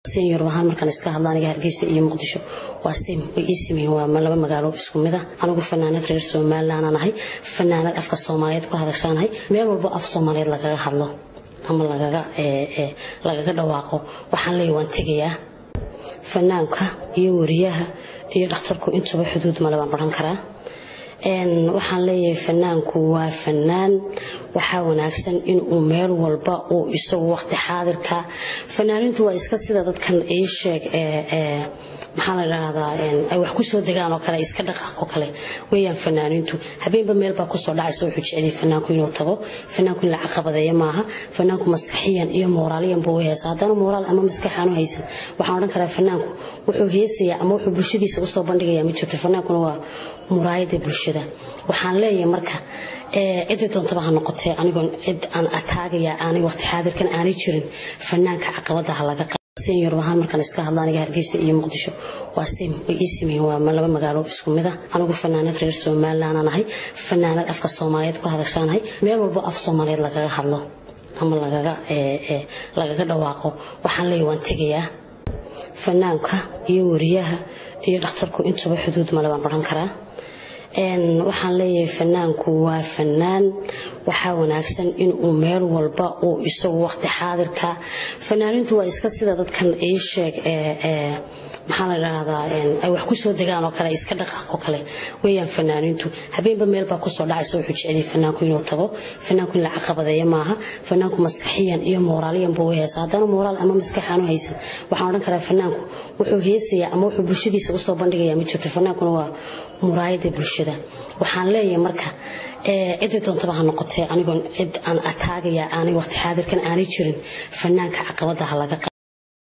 senior ahaan markaan iska hadla aniga hargeysa iyo muqdisho waa sim way ii simeeyeen waa laba magaalo isku mid ah anigu fanaanad reer somaliland aan ahay fanaanad afka soomaaliyeed ku hadashaanahay meel walbo af soomaaliyeed lagaga hadlo ama lagaga lagaga dhawaaqo waxaan leeyahay waan tegayaa fanaanka iyo wariyaha iyo dhakhtarku intuba xuduud male baan odhan karaa waxaan leeyahay fanaanku waa fanaan waxaa wanaagsan inuu meel walba uu isagu waqti xaadirka fanaanintu waa iska sida dadkan ii sheeg maxaa la dhahdaa ay wax kusoo degaan oo kale iska dhaqaaq oo kale weeyaan fanaanintu habeenba meel baa kusoo dhacaysa wuxuu jeceliyay fanaanku inuu tago fanaanku in la caqabadeeyo maaha fanaanku maskaxiyan iyo moraaliyan buu heesa haddana moraal ama maskax aanu haysan waxaan odhan karaa fanaanku wuxuu heesayaa ama wuxuu bulshadiisa usoo bandhigayaa ma jirto fanaankuna waa muraayada bulshada waxaan leeyahay marka cidii doontaba ha noqotee anigoon cid aan ataagaya aanay waqti xaadirkan aanay jirin fanaanka caqabada ha laga senior ahaan markaan iska hadla aniga hargeysa iyo muqdisho waa sim way ii simeeyeen waa laba magaalo isku mid ah anigu fanaanad reer somaliland aan ahay fanaanad afka soomaaliyeed ku hadashaanahay meel walbo af soomaaliyeed lagaga hadlo ama lagaga lagaga dhawaaqo waxaan leeyahay waan tegayaa fanaanka iyo wariyaha iyo dhakhtarku intuba xuduud male baan odhan karaa waxaan leeyahay fanaanku waa fanaan waxaa wanaagsan inuu meel walba uu isagu waqti xaadirka fanaanintu waa iska sida dadkan ii sheeg maxaa la dhahdaa ay wax kusoo degaan oo kale iska dhaqaaq oo kale weeyaan fanaanintu habeenba meel baa kusoo dhacaysa wuxuu jeceliyay fanaanku inuu tago fanaanku in la caqabadeeyo maaha fanaanku maskaxiyan iyo moraaliyan buu heesa haddana moraal ama maskax aanu haysan waxaan odhan karaa fanaanku wuxuu heesayaa ama wuxuu bulshadiisa usoo bandhigayaa ma jirto fanaankuna waa muraayada bulshada waxaan leeyahay marka cidii doontaba ha noqotee anigoon cid aan ataagaya aanay waqti xaadirkan aanay jirin fanaanka caqabada ha laga